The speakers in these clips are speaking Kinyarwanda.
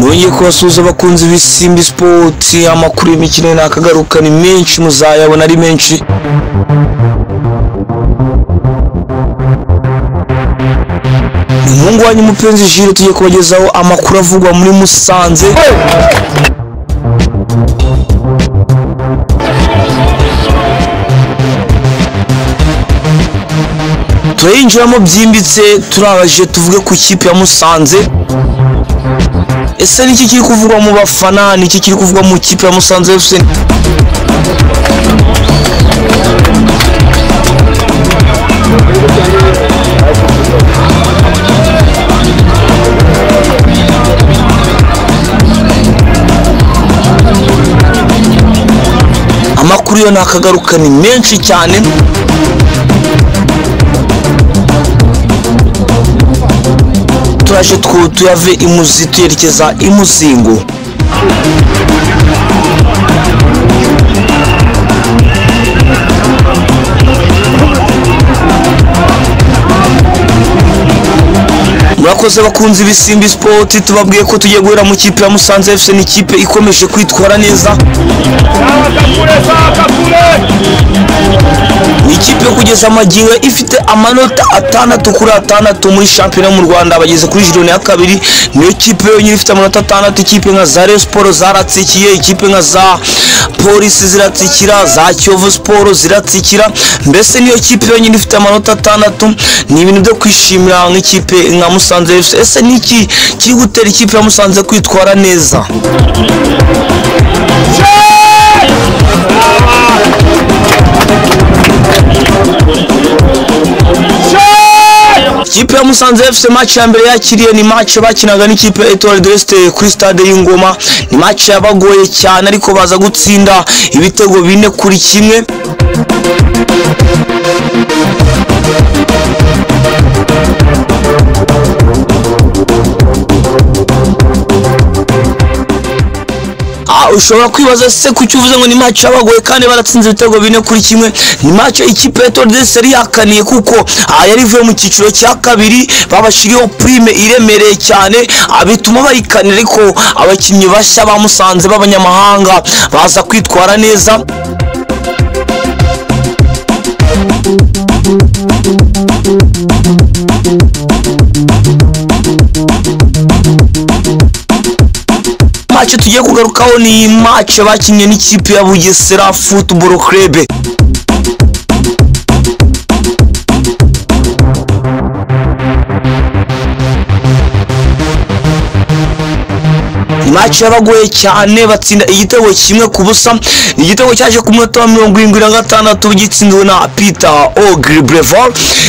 tugiye kubasuhuza abakunzi b'isimbi sipoti amakuru y'imikino nakagaruka ni menshi muzayabona ari menshi umuhungu wanyu mupenzi jire tugiye kubagezaho amakuru avugwa muri musanze turayinjiramo byimbitse turabaje tuvuge ku ikipe ya musanze ese niki kiri kuvugwa mu bafana niki kiri kuvugwa mu ikipe ya musanze fc amakuru yo nakagaruka ni menshi cyane turaje twu tuyave imuzi tuyerekeza imuzingo murakoze bakunzi b'isimbi sipoti tubabwiye ko tugiye guhera mu kipe ya musanze fc ni ikipe ikomeje kwitwara neza ni ikipe kugeza amagingo ifite amanota atandatu kuri atandatu muri shampiyona yo mu rwanda bageze kuri jironi ya kabiri niyo kipe yonyine ifite amanota atandatu ikipe nka za reyo siporo zaratsikiye ikipe nka za polisi ziratsikira za kiyovu siporo ziratsikira mbese niyo kipe yonyine ifite amanota atandatu ni ibintu byo kwishimira nk'ikipe nka musanze fc ese niki kiri gutera ikipe ya musanze kwitwara neza ikipe ya musanze fc match ya mbere yakiriye ni match bakinaga n'ikipe etoile de l'est kuri stade y'ingoma ni match yabagoye cyane ariko baza gutsinda ibitego bine kuri kimwe Ah, ushobora kwibaza se kuki uvuze ngo ni match yabagoye kandi baratsinze ibitego bine kuri kimwe ni match ikipe ya Tordes yari yakaniye kuko ah, yari ivuye mu cyiciro cya kabiri babashiriyeho prime iremereye cyane ah, bituma bayikanira ariko abakinnyi bashya bamusanze b'abanyamahanga baza kwitwara neza match tugiye kugarukaho ni match bakinnye n'ikipe ya Bugesera Football Club match yabagoye cyane batsinda igitego kimwe ku busa igitego cyaje ku munota wa mirongo irindwi na gatandatu gitsinzwe na peter ogribreval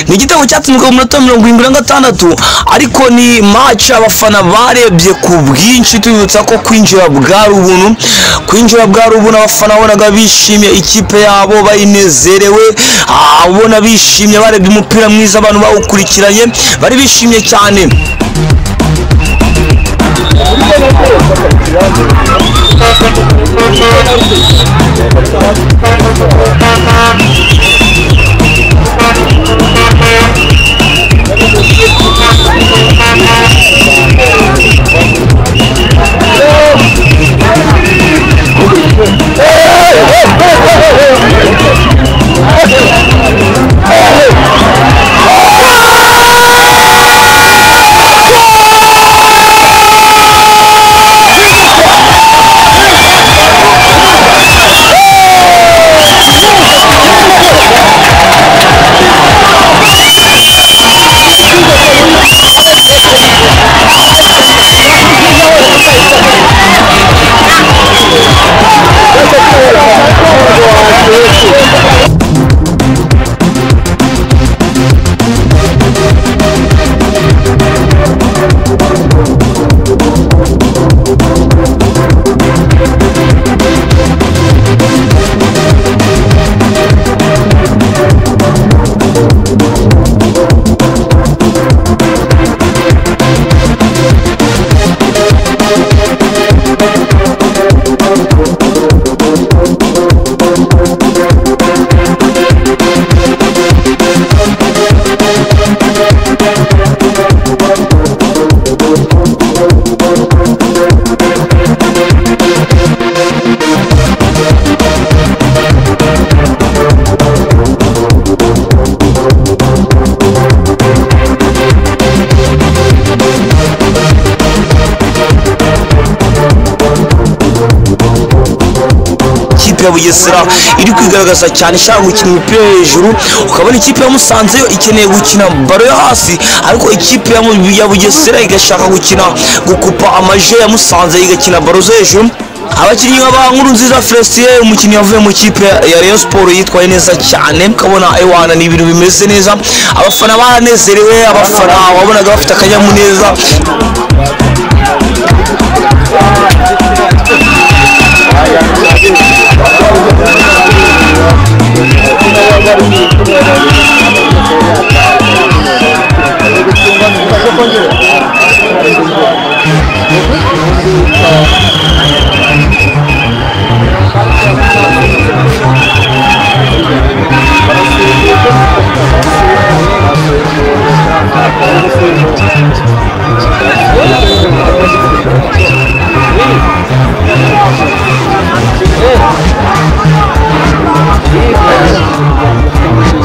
ni igitego cyatsinzwe ku munota wa mirongo irindwi na gatandatu ariko ni match abafana barebye ku bwinshi tubibutsa ko kwinjira bwari ubuntu kwinjira bwari ubuntu abafana bonaga bishimye ikipe yabo bayinezerewe abona bishimye barebye umupira mwiza abantu bawukurikiranye bari bishimye cyane ikipe ya bugesera iri kwigaragaza cyane ishaka gukina umupira wo hejuru ukabona ikipe ya musanze yo ikeneye gukina baro yo hasi ariko ikipe ya Mu- ya bugesera igashaka gukina gukupa amaje ya musanze igakina baro zo hejuru abakinnyi ba nkuru nziza felicien umukinnyi wavuye mu kipe ya rayon sport yitwaye neza cyane ukabona ewana ni ibintu bimeze neza abafana baranezerewe abafana wabonaga bafite akanyamuneza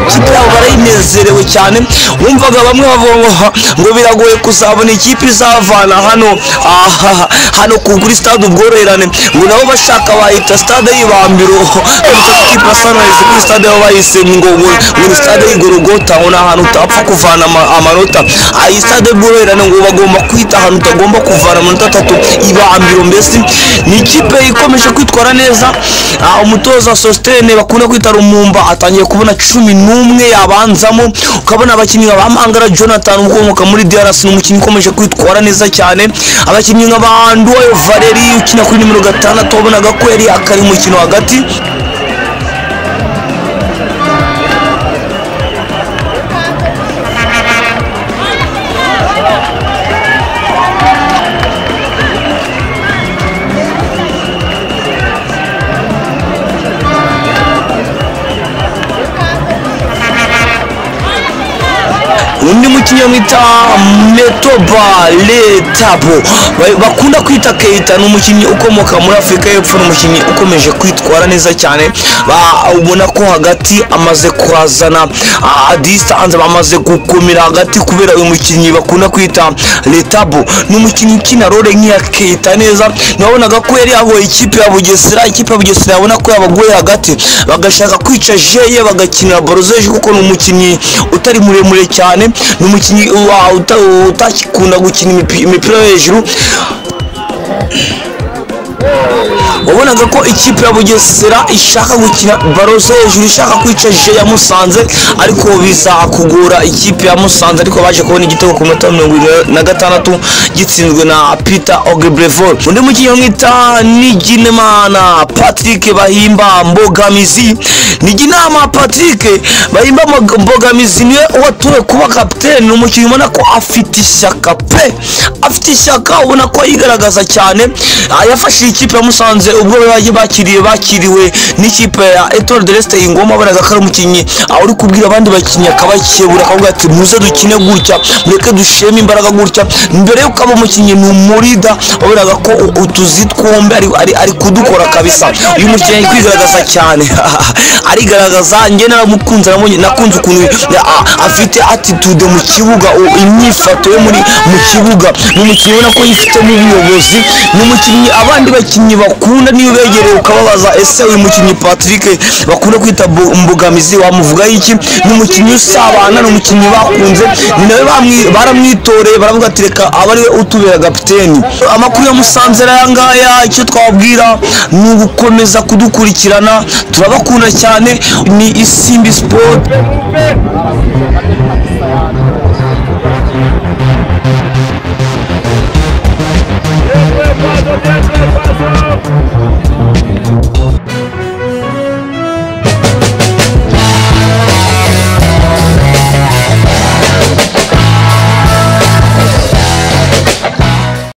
ikipe yabo barayinezerewe cyane wumvaga bamwe bavuga ngo "Ha, ngo biragoye kuzabona ikipe izavana hano aha hano ku- kuri stade ubworoherane ngo nabo bashaka bayita stade y'ibambiro ariko ikipe ya sunrise kuri stade baba bayise ngo ngo ngo ni stade y'igorogota ngo ni ahantu utapfa kuvana ama- amanota Ah, iyi stade y'ubworoherane ngo bagomba kwita ahantu utagomba kuvana amanota atatu ibambiro mbese ni ikipe ikomeje kwitwara neza Ah, umutoza sositene bakunda kwita rumumba atangiye kubona cumi n'umwe yabanzamo ukabona abakinnyi nka ba mangara jonathan ukomoka muri drc ni umukinnyi ukomeje kwitwara neza cyane abakinnyi nka ba nduwayo valeri ukina kuri nimero gatandatu wabonaga ko yari akari mu mukino hagati undi mukinnyi bamwita metoba letabo ba- bakunda kwita keita ni umukinnyi ukomoka muri afurika y'epfo ni umukinnyi ukomeje kwitwara neza cyane Ba- ubona ko hagati amaze kuhazana ah, distance bamaze gukomera hagati kubera uyu mukinnyi bakunda kwita letabo ni umukinnyi ukina role nk'iya keita neza nabonaga ko yari yahoye ikipe ya bugesera ikipe ya bugesera yabona ko yabagoye hagati bagashaka kwica jeye bagakinira borozeje kuko ni umukinnyi utari muremure cyane ni umukinnyi wa- uta- utakikunda gukina imipi- imipira yo hejuru wabonaga ko ikipe ya bugesera ishaka gukina baro zo hejuru ishaka kwica je ya musanze ariko biza kugora ikipe ya musanze ariko baje kubona igitego ku munota wa mirongo irindwi na gatandatu gitsinzwe na peter ogrebrevol undi mukinnyi bamwita niginimana patrick bahimba mbogamizi niginama patrick bahimba Mbog- mbogamizi niwe watowe kuba kapitene ni umukinnyi ubona ko afite ishyaka pe afite ishyaka ubona ko yigaragaza cyane Ah, yafashije ikipe ya musanze ubwo baje bakiriye bakiriwe n'ikipe ya etore de resite ingoma wabonaga ko ari umukinnyi ah, uri kubwira abandi bakinnyi akabakebura akavuga ati muze dukine gutya mureke dusheme imbaraga gutya mbere yuko aba umukinnyi ni umurida wabonaga ko u- utuzi twombi ari, ari, ari kudukora kabisa uyu mukinnyi ari kwigaragaza cyane arigaragaza njye naramukunze namunye- nakunze ukuntu ya- a- afite attitude mu kibuga u- imyifato yo muri mu kibuga ni umukinnyi ubona ko yifitemo ubuyobozi ni umukinnyi abandi bakinnyi bakunda niyo begereye ukababaza ese uyu mukinnyi patrick bakunda kwita bo- mbogamizi wamuvugaho iki ni umukinnyi usabana ni umukinnyi bakunze ni nawe bamwi- baramwitoreye baravuga ati reka aba ariwe utubera kapiteni amakuru ya musanze rero aya ngaya icyo twababwira ni ugukomeza kudukurikirana turabakunda cyane ni isimbi siporo Mouve